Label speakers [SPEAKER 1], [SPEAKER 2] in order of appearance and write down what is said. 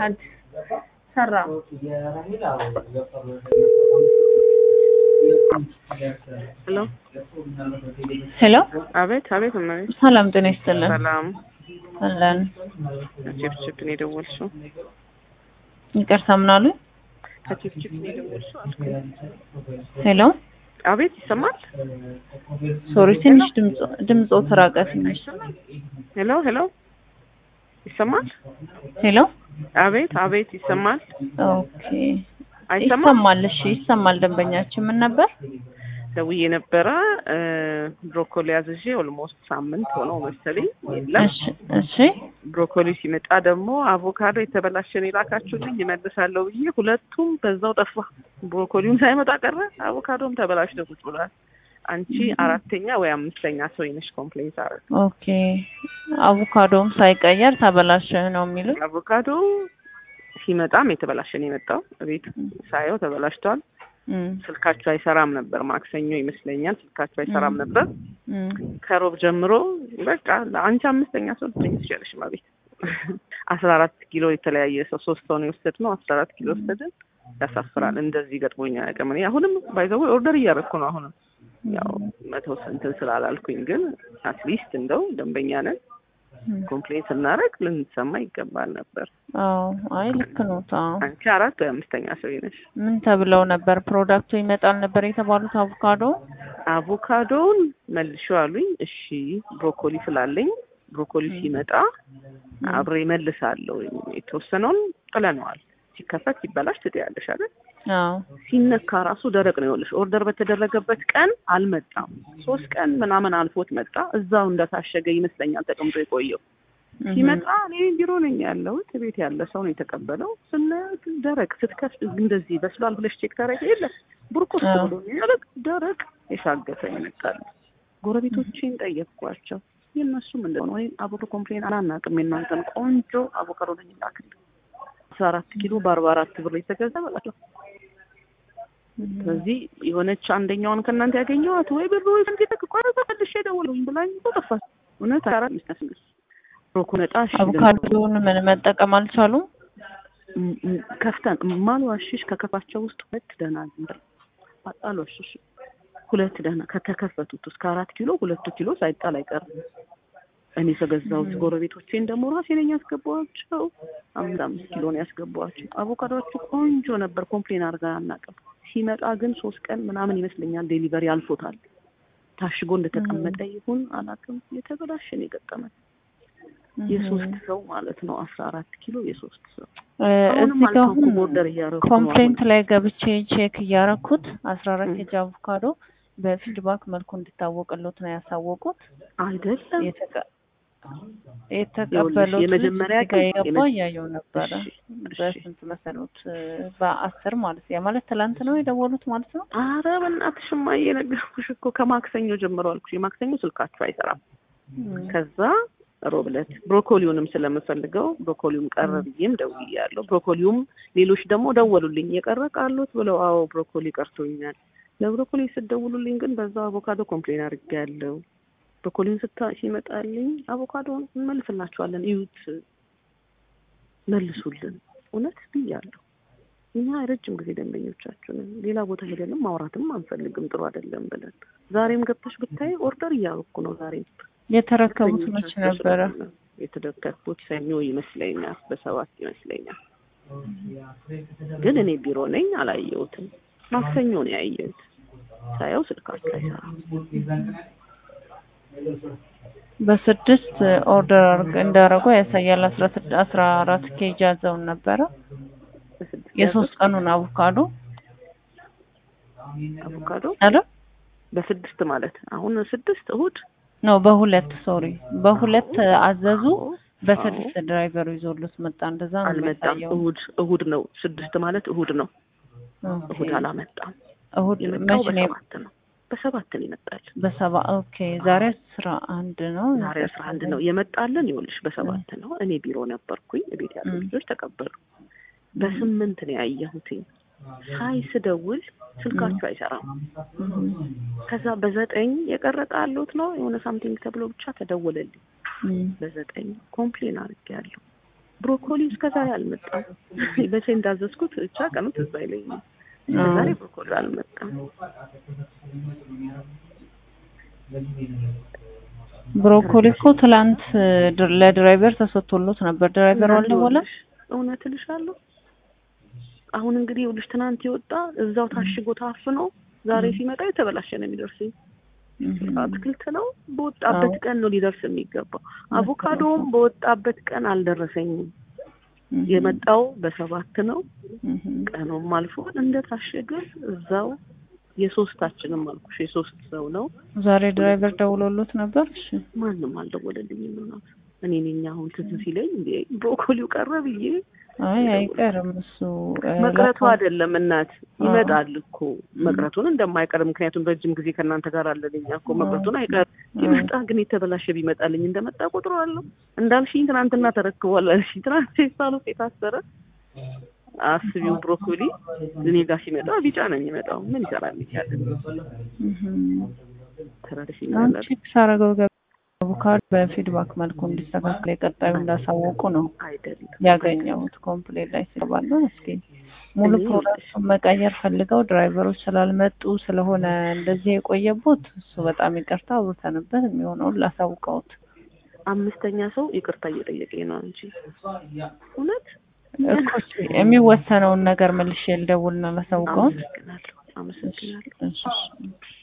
[SPEAKER 1] አዲስ ሰራ
[SPEAKER 2] ሄሎ
[SPEAKER 1] ሄሎ
[SPEAKER 2] አቤት አቤት እመቤት
[SPEAKER 1] ሰላም ጤና ይስጥልን
[SPEAKER 2] ሰላም
[SPEAKER 1] አለን
[SPEAKER 2] ከቺፕቺፕ ነው የደወልሽው
[SPEAKER 1] ይቅርታ ምን አሉ
[SPEAKER 2] ከቺፕቺፕ ነው የደወልሽው አልኩኝ
[SPEAKER 1] ሄሎ
[SPEAKER 2] አቤት ይሰማል
[SPEAKER 1] ሶሪ ትንሽ ድምጾ ድምጾ ተራቀ ትንሽ
[SPEAKER 2] ሄሎ ሄሎ ይሰማል
[SPEAKER 1] ሄሎ
[SPEAKER 2] አቤት አቤት ይሰማል
[SPEAKER 1] ኦኬ
[SPEAKER 2] አይሰማም
[SPEAKER 1] ይሰማል እሺ ይሰማል ደንበኛችን ምን ነበር
[SPEAKER 2] ደውዬ ነበረ ብሮኮሊ አዝዤ ኦልሞስት ሳምንት ሆነው መሰለኝ የለም
[SPEAKER 1] እሺ እሺ
[SPEAKER 2] ብሮኮሊ ሲመጣ ደግሞ አቮካዶ የተበላሸን የላካችሁልኝ ይመልሳለሁ ብዬ ሁለቱም በዛው ጠፋ። ብሮኮሊውም ሳይመጣ ቀረ፣ አቮካዶም ተበላሽቶ ቁጭ ብሏል። አንቺ አራተኛ ወይ አምስተኛ ሰው ነሽ ኮምፕሌንት አረግ
[SPEAKER 1] ኦኬ አቮካዶም ሳይቀየር ተበላሸ ነው የሚሉት
[SPEAKER 2] አቮካዶ ሲመጣም የተበላሸ ነው የመጣው። ቤት ሳየው ተበላሽቷል።
[SPEAKER 1] እም፣
[SPEAKER 2] ስልካችሁ አይሰራም ነበር። ማክሰኞ ይመስለኛል ስልካችሁ አይሰራም
[SPEAKER 1] እም።
[SPEAKER 2] ነበር።
[SPEAKER 1] እም፣
[SPEAKER 2] ከሮብ ጀምሮ በቃ ለአንቺ አምስተኛ ሰው ልትሆኝ ትችላለሽ። ማቤት አስራ አራት ኪሎ የተለያየ ሰው ሶስት ሰው ነው የወሰድነው። አስራ አራት ኪሎ ወሰድን። ያሳፍራል። እንደዚህ ገጥሞኛ አያውቅም። እኔ አሁንም ባይዘው ኦርደር እያደረኩ ነው። አሁንም ያው መቶ እንትን ስላላልኩኝ ግን አትሊስት እንደው ደንበኛ ነን
[SPEAKER 1] እም።
[SPEAKER 2] ኮምፕሌን ስናደርግ ልንሰማ ይገባል ነበር።
[SPEAKER 1] አዎ አይ ልክ ነው አዎ
[SPEAKER 2] አንቺ አራት ወይ አምስተኛ ሰው ነሽ።
[SPEAKER 1] ምን ተብለው ነበር ፕሮዳክቱ ይመጣል ነበር የተባሉት አቮካዶ
[SPEAKER 2] አቮካዶውን መልሾ አሉኝ። እሺ ብሮኮሊ ስላለኝ ብሮኮሊ ሲመጣ አብሬ መልሳለሁ። የተወሰነውን ጥለነዋል። ሲከፈት ሲበላሽ ትጥያለሽ አይደል?
[SPEAKER 1] አዎ
[SPEAKER 2] ሲነካ ራሱ ደረቅ ነው። ይኸውልሽ ኦርደር በተደረገበት ቀን አልመጣም። ሶስት ቀን ምናምን አልፎት መጣ። እዛው እንደታሸገ ይመስለኛል ተቀምጦ የቆየው።
[SPEAKER 1] እም፣
[SPEAKER 2] ሲመጣ እኔ ቢሮ ነኝ ያለሁት ቤት ያለ ሰው ነው የተቀበለው። ስናየው ደረቅ ስትከፍት እንደዚህ በስሏል ብለሽ ቼክ ታደርጊ የለ ቡርቁስ
[SPEAKER 1] አዎ።
[SPEAKER 2] ብሎ ደረቅ ደረቅ የሻገተ ይመጣል። ጎረቤቶቼን ጠየቅኳቸው። የእነሱም እንደሆነ ወይም አቮካዶ ኮምፕሌን አላናቅም። የእናንተን ቆንጆ አቮካዶ ነኝ ላክል አስራ አራት ኪሎ በአርባ አራት ብር የተገዛ በላቸው። ስለዚህ የሆነች አንደኛውን ከእናንተ ያገኘኋት ወይ ብር ወይ ስንት ተቋረጠ መልሼ ደወልኩኝ ብላኝ ጠፋች። እውነት አራት ሚስት ስንግስ ሮኮ ነጣ እሺ ግን
[SPEAKER 1] አቮካዶውን ምን መጠቀም አልቻሉም
[SPEAKER 2] ም- ም- ከፍተን ማልዋሽሽ ከከፋቸው ውስጥ ሁለት ደህና ነበር። አልዋሽሽ ሁለት ደህና ከተከፈቱት እስከ አራት ኪሎ ሁለቱ ኪሎ ሳይጣል አይቀርም። እኔ ከገዛሁት ጎረቤቶቼን ደግሞ ራሴ ነኝ ያስገባኋቸው። አምስት አምስት ኪሎ ነው ያስገባኋቸው። አቮካዶቹ ቆንጆ ነበር። ኮምፕሌን አድርጋ አናውቅም። ሲመጣ ግን ሶስት ቀን ምናምን ይመስለኛል ዴሊቨሪ አልፎታል። ታሽጎ እንደተቀመጠ ይሁን አላውቅም። የተበላሸ ነው የገጠመን። የሶስት ሰው ማለት ነው። አስራ አራት ኪሎ የሶስት ሰው
[SPEAKER 1] እ፣
[SPEAKER 2] አሁንም
[SPEAKER 1] እዚህ ጋር
[SPEAKER 2] አልተውኩም።
[SPEAKER 1] አሁን
[SPEAKER 2] ኦርደር እያደረኩ ነው
[SPEAKER 1] ኮምፕሌንት ላይ ገብቼ ቼክ እያረኩት አስራ አራት
[SPEAKER 2] እም።
[SPEAKER 1] ኬጂ አቮካዶ በፊድባክ መልኩ እንዲታወቅሎት ነው ያሳወቁት
[SPEAKER 2] አይደለም
[SPEAKER 1] የተቀ- የተቀበሉት
[SPEAKER 2] የመጀመሪያ
[SPEAKER 1] ልጅ እዚህ ጋር
[SPEAKER 2] ቀን
[SPEAKER 1] የገባ
[SPEAKER 2] የመ-
[SPEAKER 1] እያየው ነበረ
[SPEAKER 2] እሺ፣ እሺ።
[SPEAKER 1] በስንት መሰሉት በአስር ማለት ያ ማለት ትላንት ነው የደወሉት ማለት ነው
[SPEAKER 2] አረ በእናትሽማ እየነገርኩሽ እኮ ከማክሰኞ ጀምሮ አልኩሽ። የማክሰኞ ስልካችሁ አይሰራም።
[SPEAKER 1] እም።
[SPEAKER 2] ከዛ ሮብ ዕለት ብሮኮሊውንም ስለምፈልገው ብሮኮሊውም ቀረ ብዬም ደውያለሁ። ብሮኮሊውም ሌሎች ደግሞ ደወሉልኝ የቀረ ቃሉት ብለው አዎ ብሮኮሊ ቀርቶኛል። ለብሮኮሊ ስትደውሉልኝ ግን በዛ አቮካዶ ኮምፕሌን አድርጌያለሁ። ብሮኮሊውን ስታ ሲመጣልኝ አቮካዶን እንመልስላችኋለን እዩት፣ መልሱልን። እውነት ብያለሁ። እኛ የረጅም ጊዜ ደንበኞቻችንን ሌላ ቦታ ሄደንም ማውራትም አንፈልግም ጥሩ አይደለም ብለን ዛሬም ገብተሽ ብታይ ኦርደር እያደረኩ ነው ዛሬም
[SPEAKER 1] የተረከቡት መች ነበረ
[SPEAKER 2] የተደከኩት ሰኞ ይመስለኛል፣ በሰባት ይመስለኛል። ግን እኔ ቢሮ ነኝ አላየሁትም። ማክሰኞ ነው ያየሁት። ሳየው ስልካችሁ አይሰራም።
[SPEAKER 1] በስድስት ኦርደር አርግ- እንዳረጉ ያሳያል አስራ ስድ- አስራ አራት ኬጂ ያዘውን ነበረ
[SPEAKER 2] በስድስት
[SPEAKER 1] የሶስት ቀኑን አቮካዶ
[SPEAKER 2] አቮካዶ
[SPEAKER 1] አለ
[SPEAKER 2] በስድስት ማለት አሁን ስድስት እሁድ
[SPEAKER 1] ነው በሁለት ሶሪ በሁለት አዘዙ በስድስት ድራይቨሩ ይዞሉት መጣ እንደዛ ነው
[SPEAKER 2] አልመጣም።
[SPEAKER 1] የሚያሳየው
[SPEAKER 2] እሁድ እሁድ ነው ስድስት ማለት እሁድ ነው።
[SPEAKER 1] ኦኬ።
[SPEAKER 2] እሁድ አላመጣም።
[SPEAKER 1] እሁድ
[SPEAKER 2] የመጣው
[SPEAKER 1] መች ነው
[SPEAKER 2] በሰባት ነው። በሰባት ነው ይመጣል።
[SPEAKER 1] በሰባ ኦኬ ዛሬ አስራ አንድ ነው
[SPEAKER 2] ዛሬ አስራ አንድ ነው የመጣልን። ይኸውልሽ በሰባት ነው። እኔ ቢሮ ነበርኩኝ። ቤት ያሉ
[SPEAKER 1] እም።
[SPEAKER 2] ልጆች ተቀበሉ። በስምንት ነው ያየሁትኝ። ሳይ ስደውል ስልካችሁ አይሰራም።
[SPEAKER 1] እም።
[SPEAKER 2] ከዛ በዘጠኝ የቀረ ቃሎት ነው የሆነ ሳምቲንግ ተብሎ ብቻ ተደወለልኝ።
[SPEAKER 1] እም።
[SPEAKER 2] በዘጠኝ ኮምፕሌን አድርጌያለሁ። ብሮኮሊ እስከዛሬ አልመጣም። በሴ እንዳዘዝኩት ብቻ ቀኑ ትዝ አይለኝም። እስከዛሬ ብሮኮሊ አልመጣም።
[SPEAKER 1] ብሮኮሊ እኮ ትላንት ድር- ለድራይቨር ተሰጥቶሎት ነበር። ድራይቨር አልደወለም።
[SPEAKER 2] እውነት እልሻለሁ። አሁን እንግዲህ ይኸውልሽ ትናንት የወጣ እዛው ታሽጎ ታፍኖ ዛሬ ሲመጣ የተበላሸ ነው የሚደርሰኝ። አትክልት ነው በወጣበት ቀን ነው ሊደርስ የሚገባው። አቮካዶም በወጣበት ቀን አልደረሰኝም። የመጣው በሰባት ነው። ቀኑም አልፎ እንደታሸገ እዛው የሶስታችንም አልኩሽ የሶስት ሰው ነው።
[SPEAKER 1] ዛሬ ድራይቨር ደውሎሎት ነበር። እሺ
[SPEAKER 2] ማንም አልደወለልኝም። እናት እኔ ነኝ አሁን ትዝ ሲለኝ እንዴ ብሮኮሊው ቀረ ብዬ
[SPEAKER 1] አይ አይቀርም እሱ እ፣
[SPEAKER 2] መቅረቱ
[SPEAKER 1] ለካ-
[SPEAKER 2] አይደለም እናት ይመጣል እኮ መቅረቱን እንደማይቀር ምክንያቱም ረጅም ጊዜ ከእናንተ ጋር አለን እኛ እኮ መቅረቱን አይቀርም ይመጣ ግን የተበላሸ ቢመጣልኝ እንደመጣ ቁጥረዋለሁ እንዳልሽኝ ትናንትና ተረክቧል አልሽኝ ትናንት ፌስታሉ የታሰረ አስቢው ብሮኮሊ እኔ ጋር ሲመጣ ቢጫ ነው የሚመጣው ምን ይሰራል ይቻላል
[SPEAKER 1] እህም።
[SPEAKER 2] ተረድሽኛል
[SPEAKER 1] አንቺ ሳረገው ገ አቮካዶ በፊድባክ መልኩ እንዲስተካከል የቀጣዩ እንዳሳወቁ ነው
[SPEAKER 2] አይደለም
[SPEAKER 1] ያገኘሁት ኮምፕሌት ላይ ስለባለ እስኪ ሙሉ
[SPEAKER 2] እኔ
[SPEAKER 1] ፕሮዳክቱን መቀየር ፈልገው ድራይቨሮች ስላልመጡ ስለሆነ እንደዚህ የቆየቦት እሱ በጣም ይቅርታ አውርተንበት የሚሆነውን ላሳውቀውት
[SPEAKER 2] አምስተኛ ሰው ይቅርታ እየጠየቀኝ ነው እንጂ እውነት
[SPEAKER 1] እኮ እሺ፣ የሚወሰነውን ነገር መልሼ ልደውልና ላሳውቀውት
[SPEAKER 2] አመሰግናለሁ አመሰግናለሁ
[SPEAKER 1] እሺ እሺ።